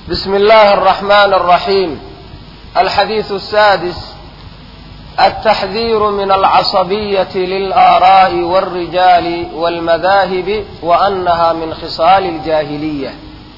بسم الله الرحمن الرحيم الحديث السادس التحذير من العصبية للآراء والرجال والمذاهب وأنها من خصال الجاهلية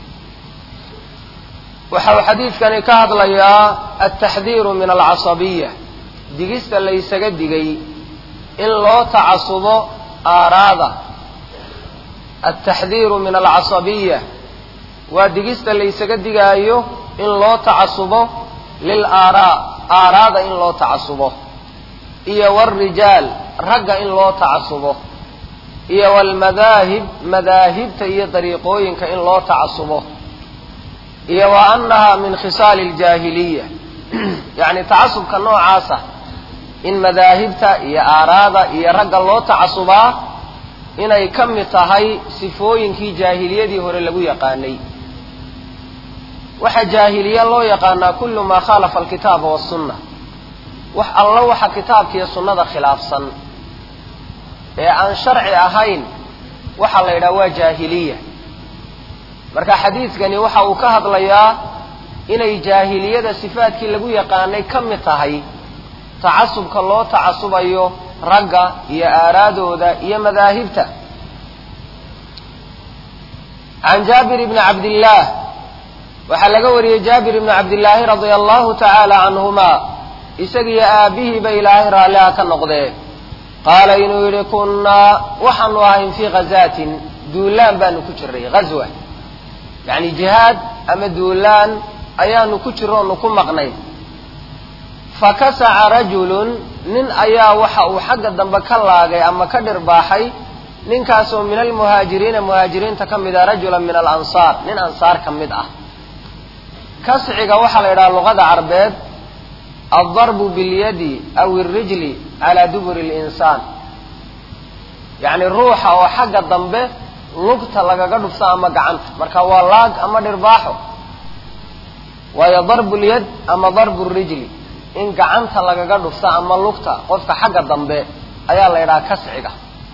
waxau xadiidkani ka hadlayaa altaxdiiru min alcasabiya digista laysaga digay in loo tacasubo aaraada altaxdiiru min alcasabiya waa digista laysaga digaayo in loo tacasubo lil aaraa aaraada in loo tacasubo iyo waalrijaal ragga in loo tacasubo iyo waalmadaahib madaahibta iyo dariiqooyinka in loo tacasubo iyo wa annaha min khisaali aljaahiliya yacni tacasubka noocaasa in madaahibta iyo aaraada iyo ragga loo tacasubaa inay ka mid tahay sifooyinkii jaahiliyadii hore lagu yaqaanay waxaa jaahiliya loo yaqaanaa kullu maa khaalafa alkitaaba wasunna wax alla waxa kitaabkiiyo sunnada khilaafsan ee aan sharci ahayn waxaa la yidhaha waa jaahiliya marka xadiidkani waxa uu ka hadlayaa inay jaahiliyada sifaadkii lagu yaqaanay ka mid tahay tacasubka loo tacasubayo ragga iyo aaraadooda iyo madaahibta can jaabir bni cabdillaah waxaa laga wariyey jaabir ibni cabdillaahi radia allahu tacaala canhumaa isagiyo aabbihiiba ilaahay raalliha ka noqdee qaala inuu yidhi kunnaa waxaanu ahayn fii khazaatin duulaan baanu ku jiray ghazwa yacni jihaad ama duulaan ayaanu ku jiro onu ku maqnay fakasaca rajulun nin ayaa waxa uu xagga dambe ka laagay ama ka dhirbaaxay ninkaasoo min almuhaajiriina muhaajiriinta ka mid ah rajulan min alansaar nin ansaar ka mid ah kasciga waxaa la yidhaha luqada carbeed aldarbu bilyadi aw alrijli calaa duburi linsaan yacni ruuxa oo xagga dambe lugta lagaga dhufto ama gacanta marka waa laag ama dhirbaaxo waayo darbu lyad ama darbu rijli in gacanta lagaga dhufto ama lugta qofka xagga dambe ayaa la yidhaha kasciga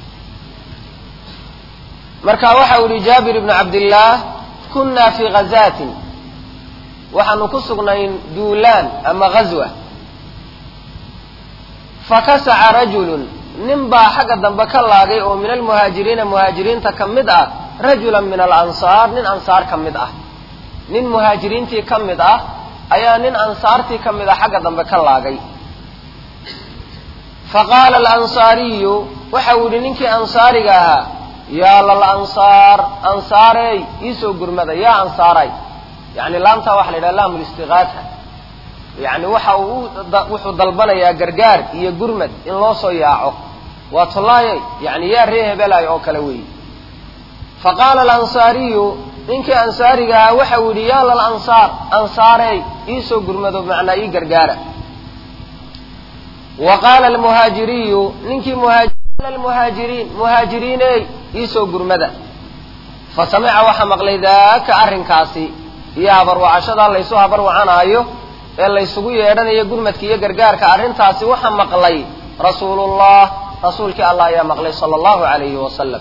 marka waxa u yihi jaabir ibnu cabdillaah kunna fii ghazaatin waxaanu ku sugnayn duulaan ama ghazwa fakasaca rajulun nin baa xagga dambe ka laagay oo min almuhaajiriina muhaajiriinta ka mid ah rajulan min alansaar nin ansaar ka mid ah nin muhaajiriintii ka mid ah ayaa nin ansaartii ka mid ah xagga dambe ka laagay faqaala alansaariyu waxa uu yihi ninkii ansaariga ahaa yaa lalansaar ansaarey iisoo gurmada yaa ansaaray yani laamtaa waxa la yidhaha laamu listiqaata yani waxa uu wuxuu dalbanayaa gargaar iyo gurmad in loo soo yaaco waa tollaaye yani yaa ree hebelaay oo kale weeye fa qaala alansaariyu ninkii ansaariga ahaa waxa uu yidhi yaa lalansaar ansaarey iisoo gurmado macnaa ii gargaara wa qaala almuhaajiriyu ninkii muhaajiriin muhaajiriiney iisoo gurmada fa samica waxaa maqlay daaka arrinkaasi iyo habarwacashadaa laysu habarwacanaayo ee laysugu yeedhanayo gurmadka iyo gargaarka arrintaasi waxaa maqlay rasuulullah rasuulkii allah ayaa maqlay sala allahu alayhi wasalam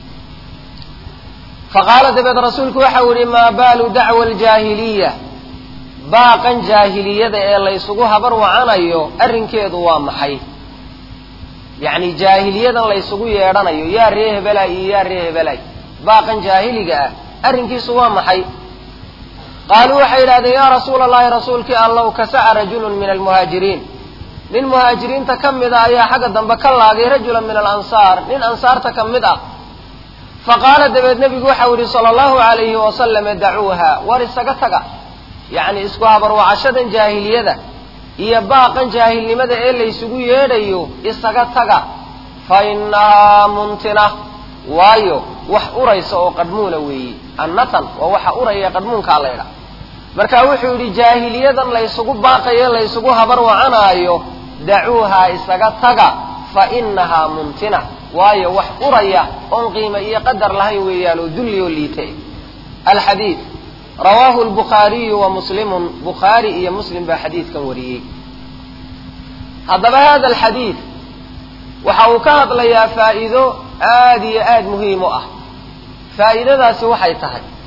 faqaala dabeed rasuulku waxa uu yihi maa baalu dacwa aljaahiliya baaqan jaahiliyada ee laysugu habar wacanayo arrinkeedu waa maxay yacni jaahiliyadan laysugu yeedhanayo yaa ree hebelay iyo yaa ree hebelay baaqan jaahiliga ah arrinkiisu waa maxay qaaluu waxay yidhahdeen yaa rasuula allahi rasuulkii allow kasaca rajulun min almuhaajiriin nin muhaajiriinta ka mid a ayaa xagga dambe ka laagay rajulan min alansaar nin ansaarta ka mid ah faqaala dabeed nebigu waxau yihi sala allahu alayhi wasalama dacuuha war isaga taga yacni isku habarwacashadan jaahiliyada iyo baaqan jaahilnimada ee laysugu yeedhayo isaga taga fa innahaa muntina waayo wax uraysa oo qadhmuuna weeye annatan waa waxa uraya qadhmuunkaa la ydhaha marka wuxuu yidhi jaahiliyadan laysugu baaqayo laysugu habar wacanaayo dacuuhaa isaga taga fa innahaa muntina waayo wax uraya oon qiimo iyo qadar lahayn weeyaan oo dulli oo liite alxadiid rawaahu lbukhaariyu wa muslimun bukhaari iyo muslim baa xadiidkan wariyey haddaba hada alxadiid waxa uu ka hadlayaa faa'iido aad iyo aad muhiim u ah faa'iidadaasi waxay tahay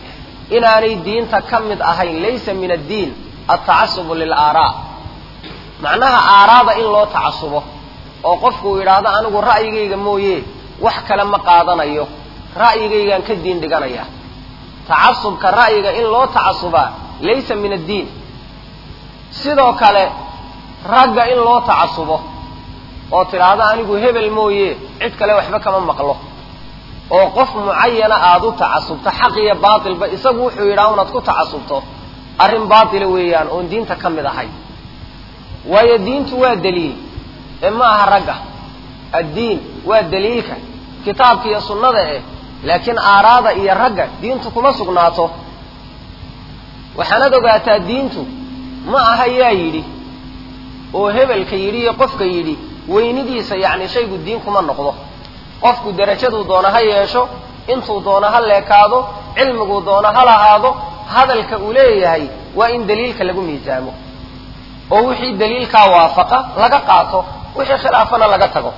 inaanay diinta ka mid ahayn laysa min addiin altacasubu lilaaraa macnaha aaraada in loo tacasubo oo qofku uu yidhaahdo anigu ra'yigayga mooye wax kale ma qaadanayo ra'yigaygaan ka diin dhiganaya tacasubka ra'yiga in loo tacasubaa laysa min addiin sidoo kale ragga in loo tacasubo oo tidhaahdo anigu hebel mooye cid kale waxba kama maqlo oo qof mucayana aada u tacasubto xaq iyo baatilba isagu wuxuu yidhaha unaad ku tacasubto arrin baatila weeyaan oon diinta ka mid ahay waayo diintu waa daliil ee ma aha ragga addiin waa daliilka kitaabka iyo sunnada eh laakiin aaraada iyo ragga diintu kuma sugnaato waxaanad ogaataa diintu ma aha yaa yidhi oo hebelka yidhi iyo qofka yidhi weynidiisa yacni shaygu diin kuma noqdo qofku derajaduu doono ha yeesho intuu doono ha leekaado cilmiguu doono ha lahaado hadalka uu leeyahay waa in daliilka lagu miisaamo oo wixii daliilkaa waafaqa laga qaato wixii khilaafana laga tago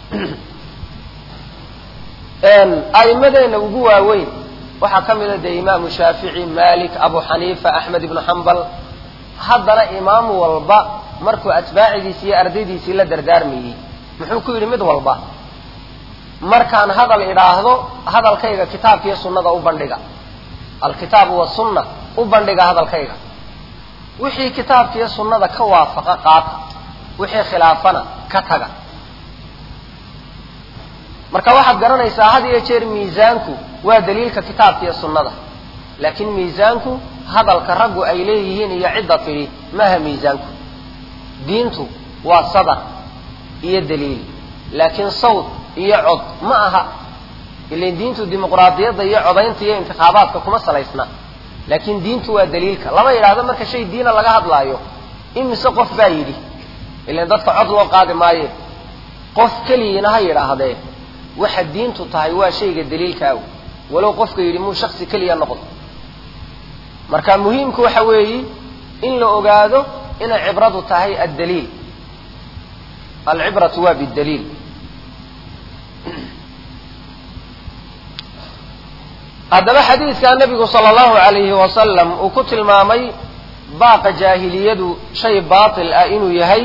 a'immadeenna ugu waaweyn waxaa ka mid a dee imaamu shaafici malik abu xaniifa axmed ibnu xambal haddana imaam walba markuu atbaacidiisii iyo ardaydiisii la dardaarmayey muxuu ku yidhi mid walba markaan hadal idhaahdo hadalkayga kitaabkiiyo sunnada u bandhiga alkitaabu wasunna u bandhiga hadalkayga wixii kitaabkiiyo sunnada ka waafaqa qaata wixii khilaafana ka taga marka waxaad garanaysaa had iyo jeer miisaanku waa daliilka kitaabka iyo sunnada laakiin miisaanku hadalka raggu ay leeyihiin iyo cidda tidhi maaha miisaanku diintu waa sadar iyo daliil laakiin sawd iyo cod ma aha ilan diintu dimuqraadiyadda iyo codaynta iyo intikhaabaadka kuma salaysna laakiin diintu waa daliilka lama yidhaahdo marka shay diina laga hadlaayo imise qof baa yidhi ilan dadka cod loo qaadi maaye qof keligiina ha yidhaahdee waxa diintu tahay waa shayga daliilkaaw walow qofka yidhi muu shaksi keliya noqdo marka muhiimku waxa weeyi in la ogaado inay cibradu tahay addaliil alcibratu waa bidaliil haddaba xadiidkaa nabigu sala allahu alayhi wasalam uu ku tilmaamay baaqa jaahiliyadu shay baatil ah inuu yahay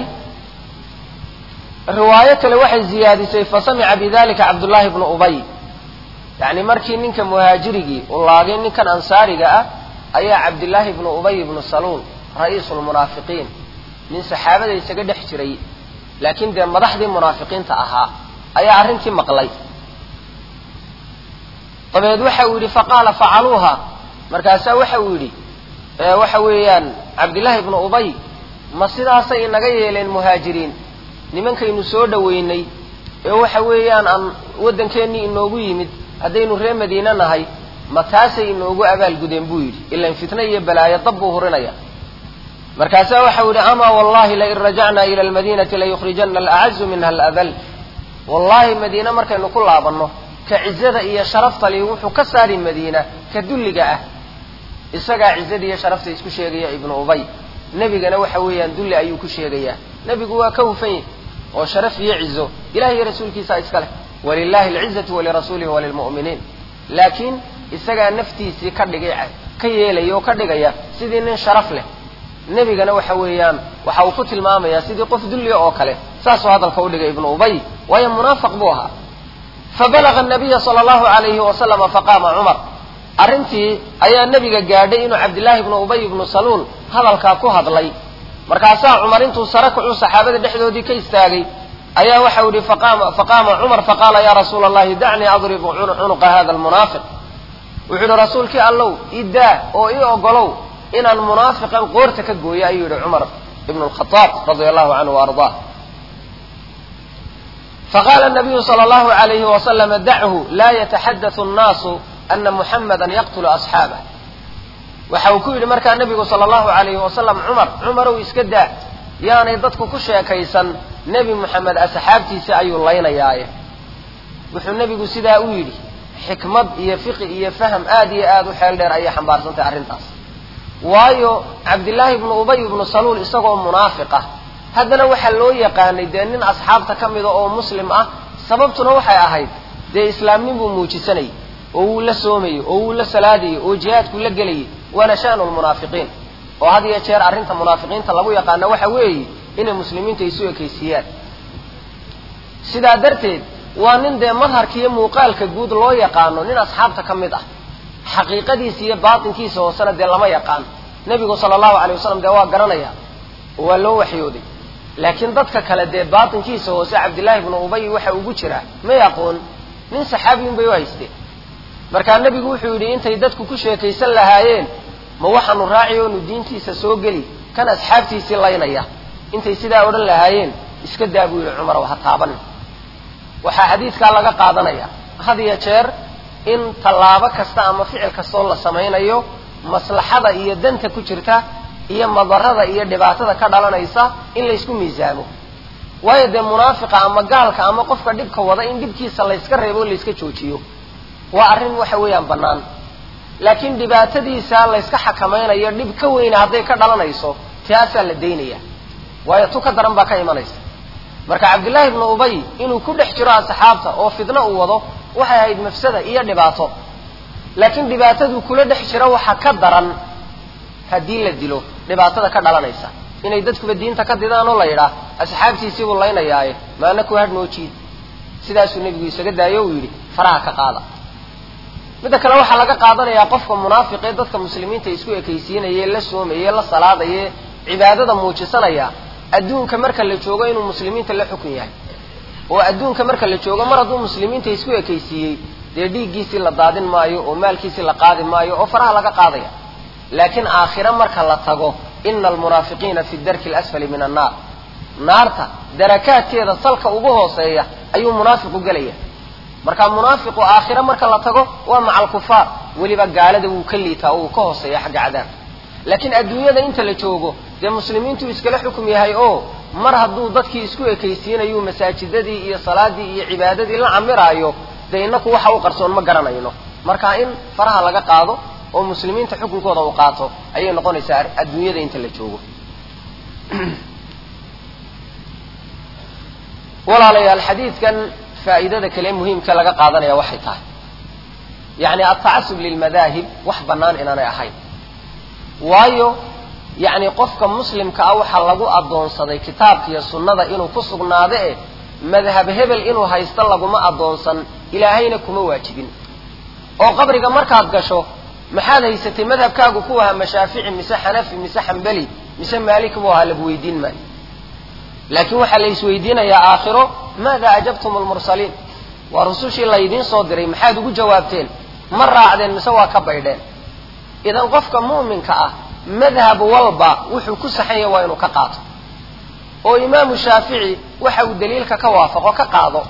riwaayo kale waxay ziyaadisay fasamica bidalika cabdullaahi bnu ubay yacni markii ninka muhaajirigii uu laagay ninkan ansaariga ah ayaa cabdillaahi bnu ubay ibnu saluul ra'iisu lmunaafiqiin nin saxaabada isaga dhex jiray laakiin dee madaxdii munaafiqiinta ahaa ayaa arrintii maqlay dabeed waxa uu yidhi faqaala facaluuha markaasaa waxa uu yidhi waxa weeyaan cabdillaahi ibnu ubay ma sidaasay inaga yeeleen muhaajiriin nimankaynu soo dhoweynay ee waxa weeyaan aan waddankeennii inoogu yimid haddaynu reer madiine nahay ma taasay inoogu abaalgudeen buu yidhi ilan fitna iyo balaayo dab buu hurinaya markaasaa waxau yidhi amaa wallahi lain rajacnaa ila almadiinati layukhrijana alacazu minha aladal wallaahi madiine markaynu ku laabanno ka cizada iyo sharafta li wuxuu ka saari madiina ka dulliga ah isagaa cizada iyo sharafta isku sheegaya ibnu ubay nebigana waxa weeyaan dulli ayuu ku sheegayaa nebigu waa ka hufan yahy oo sharaf iyo cizo ilahi iyo rasuulkiisaa iska leh walilahi alcizatu walirasuulihi walilmu'miniin laakiin isagaa naftiisii ka dhigay ka yeelaya oo ka dhigaya sidii nin sharaf leh nebigana waxa weeyaan waxa uu ku tilmaamayaa sidii qof dulliya oo kale saasuu hadalka udhigay ibnu ubay waayo munaafiq buu ahaa fabalaga nabiya sala allahu alayhi wasalama faqaama cumar arrintii ayaa nebiga gaadhay inuu cabdillaahi ibnu ubay ibnu saluul hadalkaa ku hadlay markaasaa cumar intuu sare kacuu saxaabada dhexdoodii ka istaagay ayaa waxau yihi faqaama cumar faqaala ya rasuula allahi dacnii adribu cunuqa hada almunaafiq wuxuu yihi rasuulkii allow idaa oo ii ogolow inaan munaafiqan qoorta ka gooyo ayuu yihi cumar ibnu lkhadaab radia allahu canhu wa ardaa faqaala nabiyu sala allahu alayhi wasalama dachu laa yataxaddathu annaasu ana muxamada yaqtulu asxaabah waxa uu ku yidhi markaa nebigu sala allahu alayhi wasalam cumar cumarow iska daa yaanay dadku ku sheekaysan nebi moxamed asxaabtiisa ayuu laynayaaye wuxuu nebigu sidaa u yidhi xikmad iyo fiqi iyo faham aad iyo aad u xeel dheer ayay xambaarsantahay arrintaas waayo cabdillaahi ibnu ubay ibnu saluul isagoo munaafiq ah haddana waxaa loo yaqaanay dee nin asxaabta ka mida oo muslim ah sababtuna waxay ahayd dee islaamnin buu muujisanayay oo wuu la soomayo oo wuu la salaadayo oo jihaadku la gelayay waana sha'nu lmunaafiqiin oo had iyo jeer arrinta munaafiqiinta lagu yaqaano waxa weeye inay muslimiinta isu ekaysiiyaan sidaa darteed waa nin dee madharka iyo muuqaalka guud loo yaqaano nin asxaabta ka mid ah xaqiiqadiisa iyo baatinkiisa hoosena dee lama yaqaan nebigu sala allahu alay wasalam dee waa garanaya oo waa loo waxyooday laakiin dadka kale dee baatinkiisa hoose cabdillaahi ibnu ubay waxa ugu jiraa may aqoon nin saxaabiyun bay u haysteen markaa nebigu wuxuu yidhi intay dadku ku sheekaysan lahaayeen ma waxaanu raaci oonu diintiisa soo geli kan asxaabtiisii laynaya intay sidaa odhan lahaayeen iska daa buu yidhi cumarow ha taaban waxaa xadiidkaa laga qaadanaya had iyo jeer in tallaabo kasta ama ficil kastoo la samaynayo maslaxada iyo danta ku jirta iyo madarada iyo dhibaatada ka dhalanaysa in laysku miisaamo waayo dee munaafiqa ama gaalka ama qofka dhibka wada in dhibkiisa layska reebo o layska joojiyo waa arrin waxa weeyaan bannaan laakiin dhibaatadiisa layska xakamaynayo dhib ka weyna hadday ka dhalanayso taasaa la daynaya waayo tu ka daran baa ka imanaysa marka cabdillaahi ibnu ubay inuu ku dhex jiro asxaabta oo fidno uu wado waxay ahayd mafsada iyo dhibaato laakiin dhibaataduu kula dhex jiro waxa ka daran haddii la dilo dhibaatada ka dhalanaysa inay dadkuba diinta ka didaan oo la yidhaah asxaabtiisiibuu laynayaaye maana ku hadh noo jiid sidaasuu nebigu isaga daayo uu yidhi faraha ka qaada midda kale waxaa laga qaadanayaa qofka munaafiqee dadka muslimiinta isku ekaysiinaye la soomaye la salaadaye cibaadada muujisanaya adduunka marka la joogo inuu muslimiinta la xukun yahay oo adduunka marka la joogo mar hadduu muslimiinta isku ekaysiiyey dee dhiiggiisii la daadin maayo oo maalkiisii la qaadi maayo oo faraha laga qaadaya laakiin aakhiro marka la tago ina almunaafiqiina fi darki alasfali min annaar naarta darakaadkeeda salka ugu hooseeya ayuu munaafiqu gelaya marka munaafiqu aakhiro marka la tago waa maca alkufaar weliba gaalada wuu ka liitaa oo uu ka hooseeya xagga cadaabka laakiin adduunyada inta la joogo dee muslimiintuu iskala xukum yahay oo mar hadduu dadkii isku ekaysiinayu masaajidadii iyo salaadii iyo cibaadadii la camiraayo dee inaku waxa u qarsoon ma garanayno marka in faraha laga qaado oo muslimiinta xukunkooda uu qaato ayay noqonaysaa adduunyada inta la joogo walaalayaal xadiidkan faa'iidada kale muhiimka laga qaadanaya waxay tahay yacni altacasub lilmadaahib wax bannaan inaanay ahayn waayo yacni qofka muslimka ah waxaa lagu addoonsaday kitaabka iyo sunnada inuu ku sugnaado eh madhab hebel inuu haysto laguma addoonsan ilaahayna kuma waajibin oo qabriga markaad gasho maxaad haysatay madhabkaagu ku ahaa mashaafici mise xanafi mise xambeli mise maalik buu ahaa lagu weydiin maayo laakiin waxaa la isweydiinayaa aakhiro maada ajabtum almursaliin waa rusushii laydiin soo diray maxaad ugu jawaabteen ma raacdeen mise waa ka baydheen idan qofka mu'minka ah madhab walba wuxuu ku saxan yahay waa inuu ka qaato oo imaamu shaafici waxa uu daliilka ka waafaqo ka qaado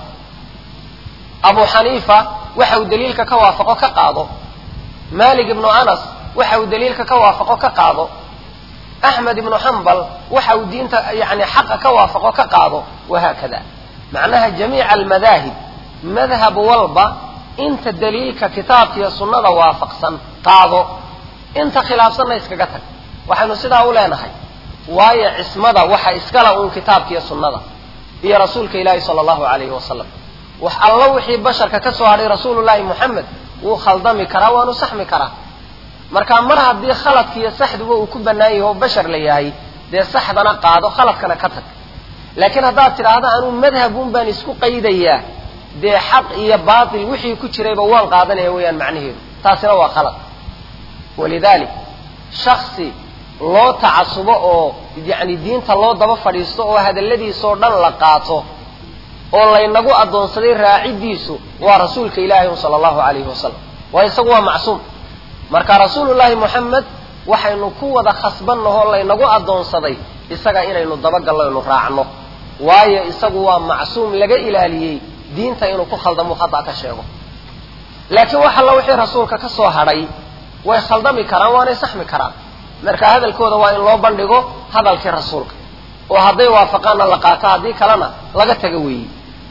abu xaniifa waxa uu daliilka ka waafaqo ka qaado malik ibnu anas waxa uu daliilka ka waafaqo ka qaado axmed ibnu xambal waxa uu diinta yani xaqa ka waafaqo ka qaado wahaakada macnaha jamiica almadaahib madhab walba inta daliilka kitaabka iyo sunnada waafaqsan qaado inta khilaafsanna iskaga tag waxaynu sidaa u leenahay waayo cismada waxa iskala uun kitaabka iyo sunnada iyo rasuulka ilaahi sala allahu alayhi wasalam wax allo wixii basharka ka soo hadhay rasuulullahi moxamed wuu khaldami karaa waanu saxmi karaa marka mar haddii khaladka iyo saxduba uu ku bannaan yahay oo bashar la yahay dee saxdana qaado khaladkana ka tag laakiin haddaad tidhaahdo anuu madhabun baan isku qaydayaa dee xaq iyo baatil wixii ku jirayba waan qaadanaya weeyaan macnaheedu taasina waa khalad walidalik shaksi loo tacasubo oo yacni diinta loo daba fadhiisto oo hadalladiisoo dhan la qaato oo laynagu addoonsaday raaciddiisu waa rasuulka ilaahi sala allahu calayhi wasalam waayo isagu waa macsuum marka rasuulullaahi moxamed waxaynu ku wada khasbannahoo laynagu addoonsaday isaga inaynu dabagallo ynu raacno waayo isagu waa macsuum laga ilaaliyey diinta inuu ku khaldamo khata ka sheego laakiin wax alla wixii rasuulka ka soo hadhay way khaldami karaan waanay saxmi karaan marka hadalkooda waa in loo bandhigo hadalkii rasuulka oo hadday waafaqaanna la qaato haddii kalena laga taga weeyi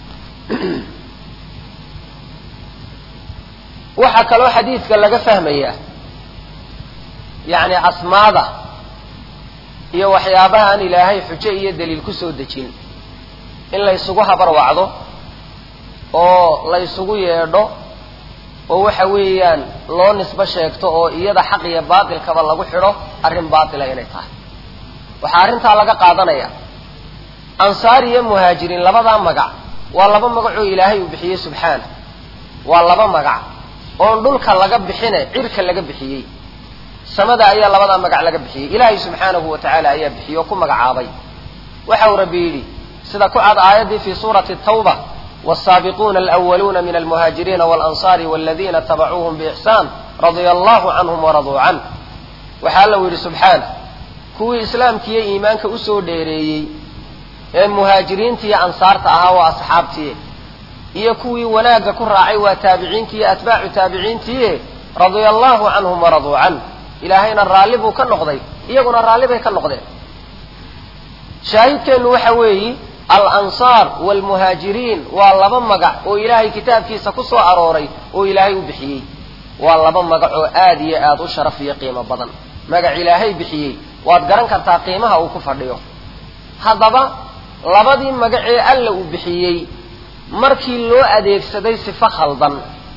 waxaa kaloo xadiidka laga fahmayaa yacni asmaada iyo waxyaabaha aan ilaahay xujo iyo daliil ku soo dejin in laysugu habar wacdo oo laysugu yeedho oo waxa weeyaan loo nisbo sheegto oo iyada xaq iyo baatilkaba lagu xidho arrin baatila inay tahay waxaa arrintaa laga qaadanaya ansaar iyo muhaajiriin labadaa magac waa laba magacoo ilaahay uu bixiyey subxaana waa laba magac oon dhulka laga bixine cirka laga bixiyey samada ayaa labadaa magac laga bixiyey ilaahay subxaanahu wa tacaala ayaa bixiyey oo ku magacaabay waxa uu rabbi yidhi sida ku cad aayaddii fii suurati tawba والسابقون الأولون من المهاجرين والأنصار والذين اتبعوهم بإحسان رضي الله عنهم ورضوا عنه waxaa alla yidhi subxaana kuwii islaamkiiyo iimaanka usoo dheereeyey ee muhaajiriinta iyo ansaarta ahaa waa asxaabtiye iyo kuwii wanaagga ku raacay waa taabiciintii iyo atbaacu taabiciintiiye radia allahu canhum waraduu canh ilaahayna raalli buu ka noqday iyaguna raalli bay ka noqdeen shaahidkeennu waxa weeyi alansaar waalmuhaajiriin waa laba magac oo ilaahay kitaabkiisa ku soo arooray oo ilaahay u bixiyey waa laba magac oo aad iyo aad u sharaf iyo qiimo badan magac ilaahay bixiyey waad garan kartaa qiimaha uu ku fadhiyo haddaba labadii magacee alla uu bixiyey markii loo adeegsaday sifo khaldan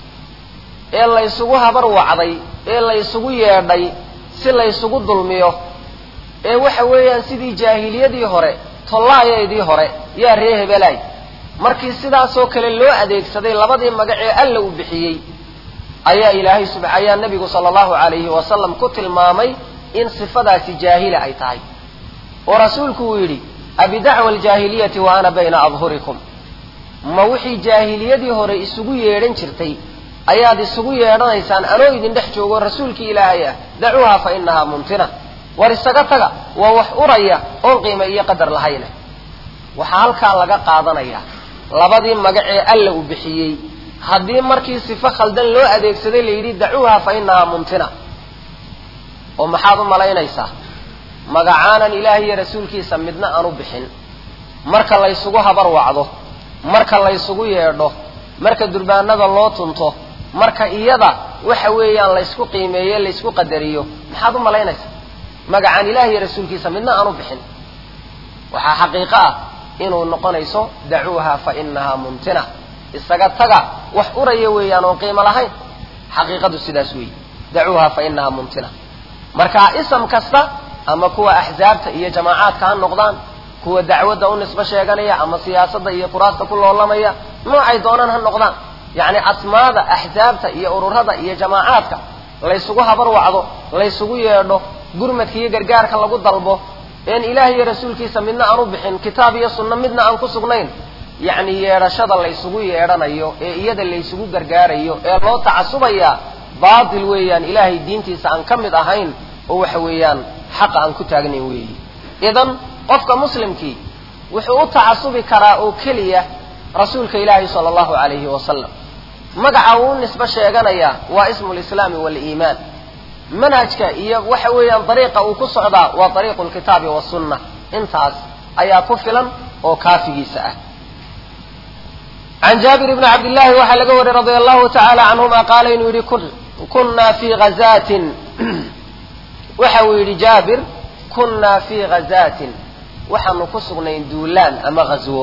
ee laysugu habar wacday ee laysugu yeedhay si laysugu dulmiyo ee waxa weeyaan sidii jaahiliyadii hore tollaayaydii hore yaa ree hebelaay markii sidaasoo kale loo adeegsaday labadii magac ee alla uu bixiyey ayaa ilaahay sub ayaa nebigu sala allahu calayhi wasalam ku tilmaamay in sifadaasi jaahila ay tahay oo rasuulku uu yidhi abidacwa aljaahiliyati wa ana bayna adhurikum ma wixii jaahiliyadii hore isugu yeedhan jirtay ayaad isugu yeedhanaysaan anoo idin dhex joogo rasuulkii ilaahay ah dacuuha fa inahaa mumtina war isaga taga waa wax uraya oon qiimo iyo qadar lahayne waxaa halkaa laga qaadanayaa labadii magac ee alla uu bixiyey haddii markii sifo khaldan loo adeegsaday la yidhi dacuuha fa inahaa mumtina oo maxaad u malaynaysaa magacaanan ilaahay iyo rasuulkiisa midna aan u bixin marka laysugu habar wacdo marka laysugu yeedho marka durbaanada loo tunto marka iyada waxa weeyaan laysku qiimeeye laysku qadariyo maxaad u malaynaysaa magacaan ilaah iyo rasuulkiisa midna aan u bixin waxaa xaqiiqo ah inuu noqonayso dacuuha fa inahaa mumtina isaga taga wax uraya weeyaan oon qiimo lahayn xaqiiqadu sidaas weeye dacuuha fa inahaa mumtina marka isam kasta ama kuwa axsaabta iyo jamaacaadka ha noqdaan kuwa dacwadda u nisbo sheeganaya ama siyaasadda iyo kuraasta ku loolamaya noocay doonaan ha noqdaan yacni asmaada axsaabta iyo ururada iyo jamaacaadka laysugu habar wacdo laysugu yeedho gurmadka iyo gargaarka lagu dalbo een ilaah iyo rasuulkiisa midna aan u bixin kitaab iyo sunno midna aan ku sugnayn yacni yeedhashada laysugu yeedhanayo ee iyada laysugu gargaarayo ee loo tacasubayaa baatil weeyaan ilaahay diintiisa aan ka mid ahayn oo waxa weeyaan xaqa aan ku taagnayn weeyi idan qofka muslimkii wuxuu u tacasubi karaa oo keliya rasuulka ilaahi sala allahu calayhi wasalam magaca uu u nisbo sheeganayaa waa ismu lislaami waaliimaan manhajka iyo waxa weeyaan dariiqa uu ku socdaa waa dariiqu lkitaabi wasunna intaas ayaa ku filan oo kaafigiisa ah can jaabir ibni cabdillahi waxaa laga wariyey radia allahu tacaala canhuma qaala inuu yidhi kunna fii hazaatin waxa uu yidhi jaabir kunnaa fii hazaatin waxaanu ku sugnayn duulaan ama ghaswo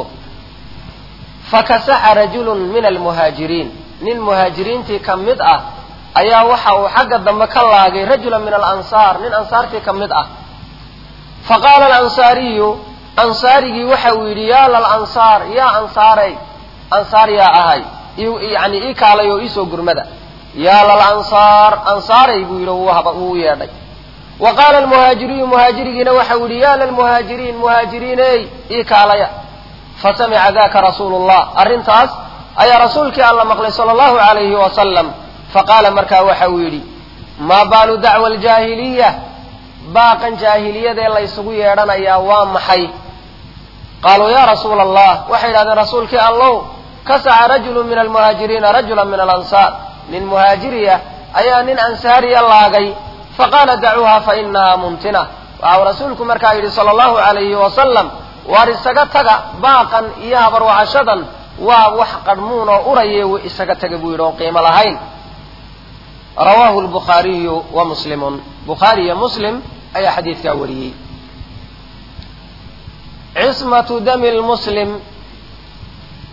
fakasaxa rajulun min almuhaajiriin nin muhaajiriintii ka mid ah ayaa waxa uu xagga dambe ka laagay rajulan min alansaar nin ansaartii ka mid ah faqaala alansaariyu ansaarigii waxa uu yidhi yaa lalansaar yaa ansaaray ansaar yaa ahay yani ii kaalay oo iisoo gurmada yaa lalansaar ansaaray buu yidhi wuu yeedhay wa qaala almuhaajiriyu muhaajirigiina waxa uu yidhi yaa lalmuhaajiriin muhaajiriiney ii kaalaya fasamica daka rasuulu llah arrintaas ayaa rasuulkii alla maqlay sala allahu calayhi wasalam faqaala markaa waxa uu yidhi maa baalu dacwa aljaahiliya baaqan jaahiliyadee laysugu yeedhanayaa waa maxay qaaluu yaa rasuula allah waxay yidhahdeen rasuulkii allow kasaca rajulu min almuhaajiriina rajula min alansaar nin muhaajiriya ayaa nin ansaariya laagay faqaala dacuuha fa inahaa mumtina waxau rasuulku markaa yidhi sala allahu calayhi wasalam waar isaga taga baaqan iyo habarwacashadan waa wax qadhmuun oo uraye isaga taga buu yidhi oon qiimo lahayn rawaahu lbukhaariyu wa muslimun bukhaari iyo muslim ayaa xadiidkaa wariyey cismatu dami lmuslim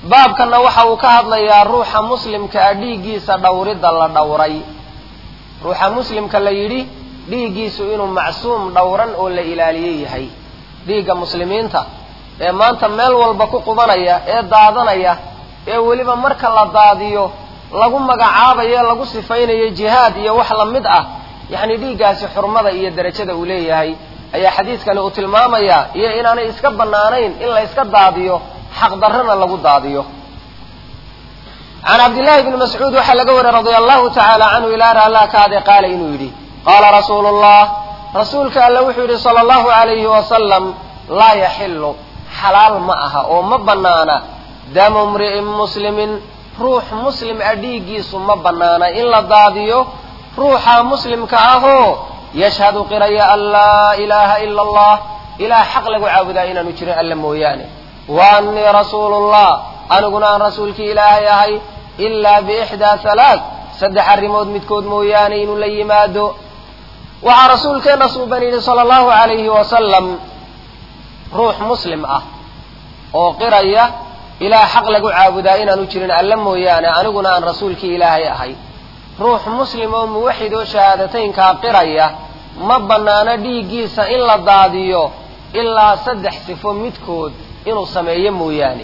baabkanna waxa uu ka hadlayaa ruuxa muslimka ah dhiiggiisa dhowridda la dhowray ruuxa muslimka la yidhi dhiiggiisu inuu macsuum dhowran oo la ilaaliye yahay dhiigga muslimiinta ee maanta meel walba ku qubanaya ee daadanaya ee weliba marka la daadiyo lagu magacaabayo lagu sifaynayo jihaad iyo wax la mid ah yacni dhiiggaasi xurmada iyo derajada uu leeyahay ayaa xadiidkani uu tilmaamayaa iyo inaanay iska bannaanayn in la iska daadiyo xaqdarrana lagu daadiyo can cabdillahi bni mascuud waxaa laga wariyey radia allahu tacaala canhu ilaa raallaa kaade qaala inuu yidhi qaala rasuulu llah rasuulka alle wuxuu yidhi sala allahu alayhi wasalam laa yaxilu xalaal ma aha oo ma bannaana damu mri'in muslimin ruux muslim ah dhiiggiisu ma bannaana in la daadiyo ruuxa muslimka ahoo yashhadu qiraya an laa ilaaha ila allah ilaah xaq lagu caabudaa inaanu jirin alla mooyaane wa annii rasuulullah aniguna aan rasuulkii ilaahay ahay ilaa biixdaa halaad saddex arrimood midkood mooyaane inuu la yimaado waxaa rasuulkeenna suuban yidhi sala allahu alayhi wasalam ruux muslim ah oo qiraya ilaah xaq lagu caabudaa inaanu jirin alla mooyaane aniguna aan rasuulkii ilaahay ahay ruux muslim oo muwaxid oo shahaadateynkaa qiraya ma bannaano dhiiggiisa in la daadiyo ilaa saddex sifo midkood inuu sameeyo mooyaane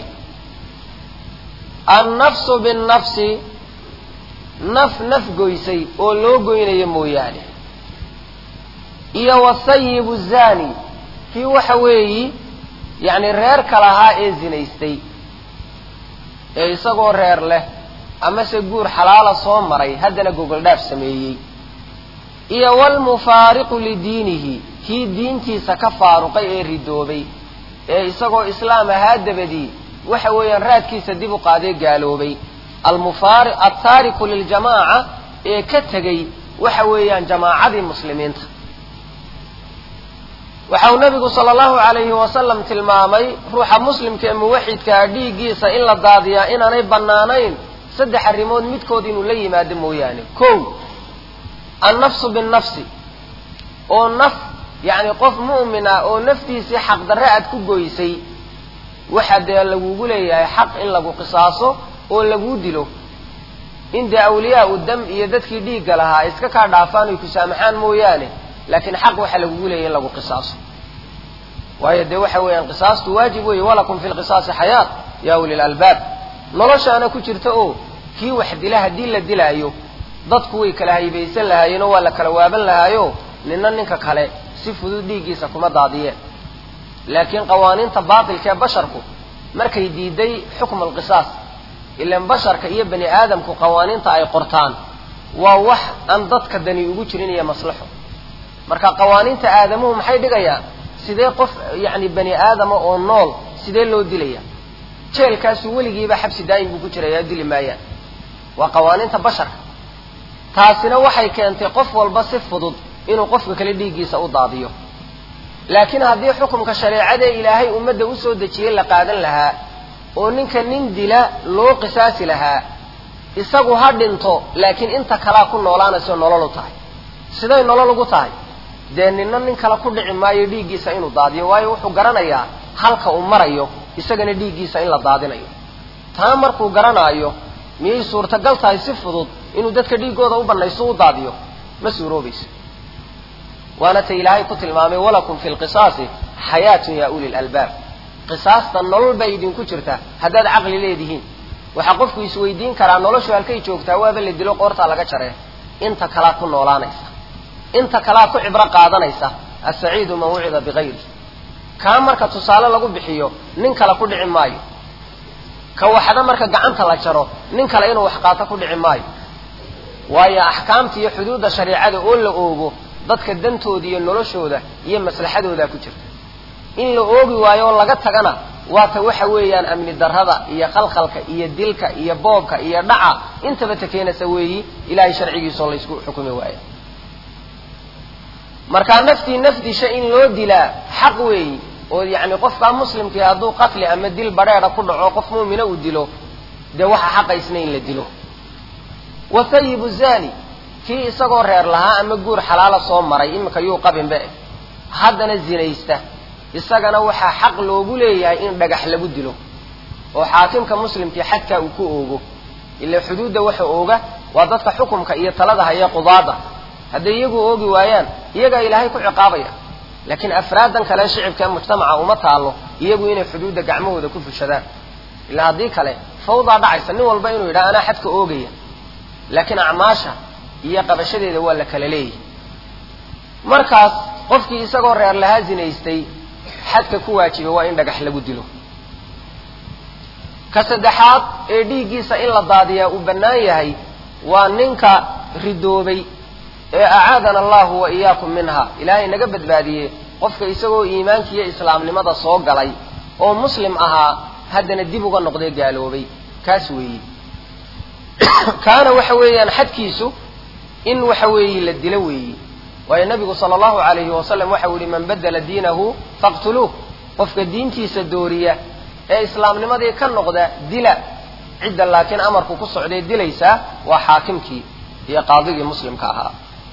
annafsu binnafsi naf naf goysay oo loo goynayo mooyaane iyo wasayibu zani kii waxa weeyi yacni reerka lahaa ee zinaystay ee isagoo reer leh amase guur xalaala soo maray haddana gogoldhaaf sameeyey iyo walmufaariqu lidiinihi kii diintiisa ka faaruqay ee ridoobay ee isagoo islaam ahaa dabadii waxa weeyaan raadkiisa dib u qaadee gaaloobay almufaari altaariku liljamaaca ee ka tegey waxa weeyaan jamaacadii muslimiinta waxa uu nabigu sala allahu alayhi wasalam tilmaamay ruuxa muslimka ee muwaxidkaa dhiiggiisa in la daadiyaa inaanay bannaanayn saddex arrimood midkood inuu la yimaado mooyaane kow annafsu binnafsi oo naf yacni qof mu'min ah oo naftiisii xaqdarre aad ku goysay waxa dee lagugu leeyahay xaq in lagu qisaaso oo laguu dilo in dee awliyaa u dam iyo dadkii dhiigga lahaa ay iska kaa dhaafaan oy ku saamaxaan mooyaane laakiin xaq waxaa lagugu leeyahy in lagu qisaaso waayo dee waxa weeyaan qisaastu waajib weeye walakum fi lqisaasi xayaat ya uli lalbaab noloshaana ku jirta oo kii wax dila haddii la dilaayo dadku way kala haybaysan lahaayeenoo waa la kala waaban lahaayo nina ninka kale si fudud dhiiggiisa kuma daadiyeen laakiin qawaaniinta baatilka ee basharku markay diiday xukma alqisaas ilaan basharka iyo bani aadamku qawaaniinta ay qortaan waa wax aan dadka dani ugu jirin iyo maslaxo marka qawaaniinta aadamuhu maxay dhigayaan sidee qof yacni bani aadama oo nool sidee loo dilaya jeelkaasu weligiiba xabsi daa'im buu ku jiraya dili maayaan waa qawaaniinta basharka taasina waxay keentay qof walba si fudud inuu qofka kale dhiiggiisa u daadiyo laakiin haddii xukumka shareecadee ilaahay ummadda usoo dejiyey la qaadan lahaa oo ninka nin dila loo qisaasi lahaa isagu ha dhinto laakiin inta kalaa ku noolaanayso nolol u tahay siday nolol ugu tahay dee nina nin kale ku dhici maayo dhiiggiisa inuu daadiyo waayo wuxuu garanayaa halka uu marayo isagana dhiiggiisa in la daadinayo taa markuu garanaayo miyay suurtagal tahay si fudud inuu dadka dhiiggooda u banayso u daadiyo ma suuroobayso waana ta ilaahay ku tilmaamay walakum fi lqisaasi xayaatun ya uli lalbaab qisaasta nolol bay idinku jirta haddaad caqli leedihiin waxaa qofku isweydiin karaa noloshu halkay joogtaa waaba la dilo qoortaa laga jaree inta kalaa ku noolaanaysa inta kalaa ku cibro qaadanaysa asaciidu man wucida bigayri kaa marka tusaale lagu bixiyo nin kale ku dhici maayo ka waxda marka gacanta la jaro nin kale inuu wax qaato ku dhici maayo waayo axkaamta iyo xuduudda shareicada oo la oogo dadka dantooda iyo noloshooda iyo maslaxadoodaa ku jirta in la oogi waayo oo laga tagana waata waxa weeyaan amni darrada iyo khalkhalka iyo dilka iyo boobka iyo dhaca intaba ta keenaysa weeyi ilahay sharcigiisaoo laysku xukumi waaya markaa naftii nafdisha in loo dilaa xaq weeyi oo yacni qofkaa muslimkii hadduu qatli ama dil badheedha ku dhaco qof muumina uu dilo dee waxa xaqaysna in la dilo wathayibu zani kii isagoo reer lahaa ama guur xalaala soo maray iminka yuu qabinbe haddana zinaysta isagana waxaa xaq loogu leeyahay in dhagax lagu dilo oo xaakimka muslimkii xadkaa uu ku oogo ila xuduudda waxa ooga waa dadka xukumka iyo talada haya qudaada hadday iyagu oogi waayaan iyagaa ilaahay ku ciqaabaya laakiin afraadan kale shicibka ee mujtamaca uma taalo iyagu inay xuduudda gacmahooda ku fushadaan ilaa haddii kale fawdaa dhacaysa nin walba inuu yidhaha anaa xadka oogaya laakiin acmaasha iyo qabashadeeda waa la kala leeyahy markaas qofkii isagoo reer lahaa zinaystay xadka ku waajibay waa in dhagax lagu dilo ka saddexaad ee dhiiggiisa in la daadiyaa uu bannaan yahay waa ninka ridoobay ee acaadana allahu wa iyaakum minha ilaahay naga badbaadiyey qofka isagoo iimaanka iyo islaamnimada soo galay oo muslim ahaa haddana dib uga noqday gaaloobay kaas weeye kaana waxa weeyaan xadkiisu in waxa weeye la dilo weeye waayo nabigu sala allahu alayhi wasalam waxau yihi man badela diinahu faqtuluuh qofka diintiisa dooriya ee islaamnimadii ka noqda dila cidda laakiin amarku ku socday dilaysaa waa xaakimkii iyo qaadigii muslimka ahaa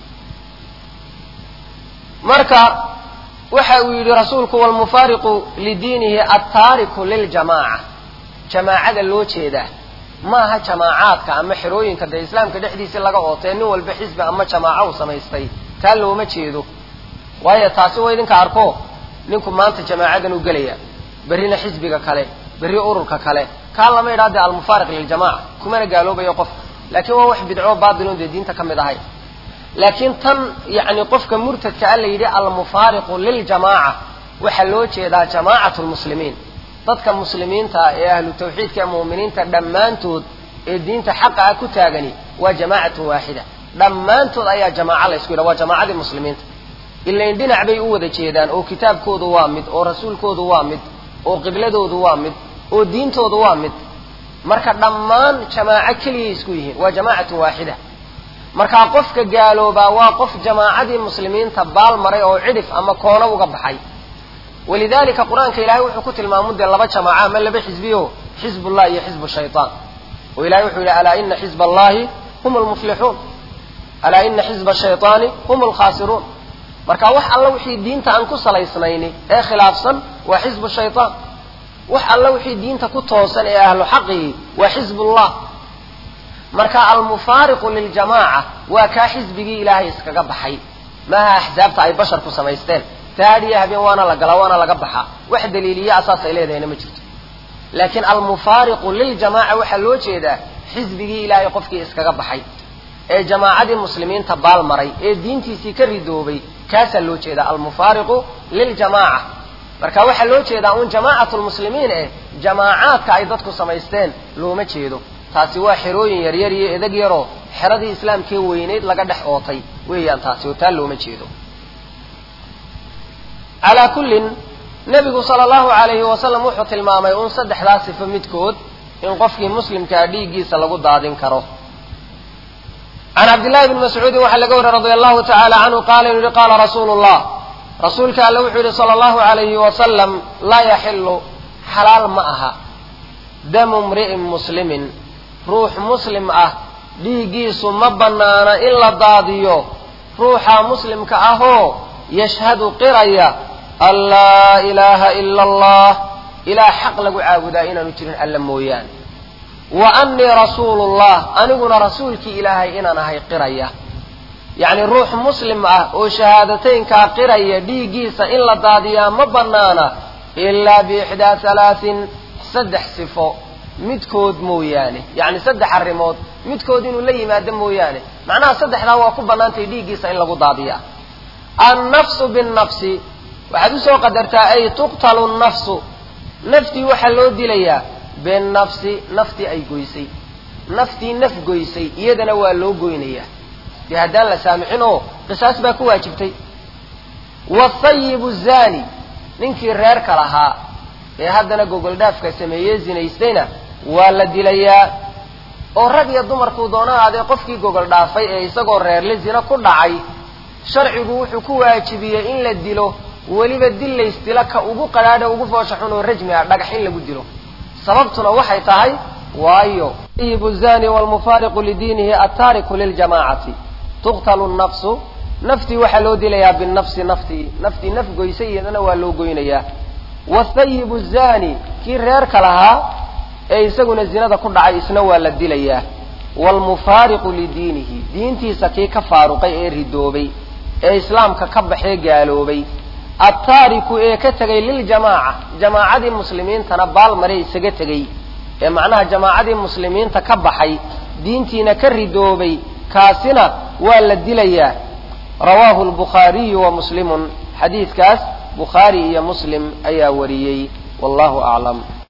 marka waxa uu yidhi rasuulku walmufaariqu lidiinihi altaariku liljamaaca jamaacada loo jeedaa maaha jamaacaadka ama xerooyinka dee islaamka dhexdiisii laga ootee nin walba xisbi ama jamaaco u samaystay taa looma jeedo waayo taasi waa idinka arko ninku maanta jamaacadan u gelaya berrina xisbiga kale berri ururka kale kaa lama yidhaha dee almufaariq liljamaca kumana gaaloobayo qof laakiin waa wax bidcoo baatilon dee diinta ka mid ahay laakiin tan yacni qofka murtadka a la yidhi almufaariqu liljamaaca waxaa loo jeedaa jamaacatu lmuslimiin dadka muslimiinta ah ee ahlu tawxiidka ee mu'miniinta dhammaantood ee diinta xaqa ah ku taagani waa jamaacatun waaxida dhammaantood ayaa jamaaca la ysku yidhaha waa jamaacadii muslimiinta ilain dhinac bay u wada jeedaan oo kitaabkoodu waa mid oo rasuulkoodu waa mid oo qibladoodu waa mid oo diintoodu waa mid marka dhammaan jamaaco keliyay isku yihiin waa jamaacatun waaxida markaa qofka gaaloobaa waa qof jamaacadii muslimiinta baal maray oo cidhif ama koono uga baxay walidalika qur-aanka ilahay wuxuu ku tilmaamu dee laba jamaaca ama laba xisbiyo xizbullah iyo xizbu shaytaan oo ilahay wuxuu yidhi alaa ina xizba allahi hum lmuflixuun alaa ina xizba shayطaani hum lkhaasiruun marka wax alla wixii diinta aan ku salaysnayni ee khilaafsan waa xizbu shayطaan wax alla wixii diinta ku toosan ee ahlu xaqii waa xizbullah marka almufaariqu liljamaaca waa kaa xisbigii ilaahay iskaga baxay maaha axsaabta ay basharku samaysteen taadhiya habeen waana la galaa waana laga baxaa wax daliiliya asaas ay leedahayna ma jirto laakiin almufaariqu liljamaaca waxaa loo jeedaa xisbigii ilaahay qofkii iskaga baxay ee jamaacadii muslimiinta baal maray ee diintiisii ka ridoobay kaasaa loo jeedaa almufaariqu liljamaaca marka waxaa loo jeedaa un jamaacatu lmuslimiin eh jamaacaadka ay dadku samaysteen looma jeedo taasi waa xerooyin yaryar iyo edeg yaroo xeradii islaamkee weyneyd laga dhex ootay weeyaan taasi oo taa looma jeedo calaa kullin nebigu sala allahu alayhi wasalam wuxuu tilmaamay un saddexdaa sifo midkood in qofkii muslimkaa dhiiggiisa lagu daadin karo can cabdillahi bni mascuudin waxaa laga wariy radia allahu tacaala canhu qaala inu yihi qaala rasuulu llah rasuulka alle wuxuu yihi sala allahu alayhi wasalam laa yaxilu xalaal ma aha damu mri'in muslimin ruux muslim ah dhiiggiisu ma bannaana in la daadiyo ruuxa muslimka ahoo yashhadu qiraya an laa ilaaha ila allah ilaah xaq lagu caabudaa inaanu jirin alla mooyaane wa annii rasuulullah aniguna rasuulkii ilaahay inaan ahay qiraya yacni ruux muslim ah oo shahaadateynkaa qiraya dhiiggiisa in la daadiyaa ma bannaana ilaa biixdaa halaatin saddex sifo midkood mooyaane yacni saddex arrimood midkood inuu la yimaado mooyaane macnaha saddexdaa waa ku bannaantay dhiiggiisa in lagu daadiyaa annafsu binnafsi waxaad usoo qadartaa ay tuqtalu nnafsu naftii waxaa loo dilayaa binnafsi naftii ay goysay naftii naf goysay iyadana waa loo goynayaa dee haddaan la saamixin oo qisaas baa ku waajibtay waasayibu zaani ninkii reerka lahaa ee haddana gogoldhaafka sameeyey zinaystayna waa la dilayaa oo rag iyo dumarkuu doona ahaadee qofkii gogol dhaafay ee isagoo reerle zina ku dhacay sharcigu wuxuu ku waajibiyey in la dilo weliba dil laysdilo ka ugu qadhaadha ugu foosha xun oo rajmi ah dhagax in lagu dilo sababtuna waxay tahay waayo sayibu zani walmufaariqu lidiinihi altaariku liljamaacati tuqtalu nnafsu naftii waxaa loo dilayaa binafsi naftii naftii naf goysay iyadana waa loo goynayaa wasayibu zani kii reerka lahaa ee isaguna zinada ku dhacay isna waa la dilayaa waalmufaariqu lidiinihi diintiisa kii ka faaruqay ee ridoobay ee islaamka ka baxee gaaloobay attaariku ee ka tegay liljamaaca jamaacadii muslimiintana baalmare isaga tegey ee macnaha jamaacadii muslimiinta ka baxay diintiina ka ridoobay kaasina waa la dilayaa rawaahu lbukhaariyu wa muslimun xadiidkaas bukhaari iyo muslim ayaa wariyey wallahu aclam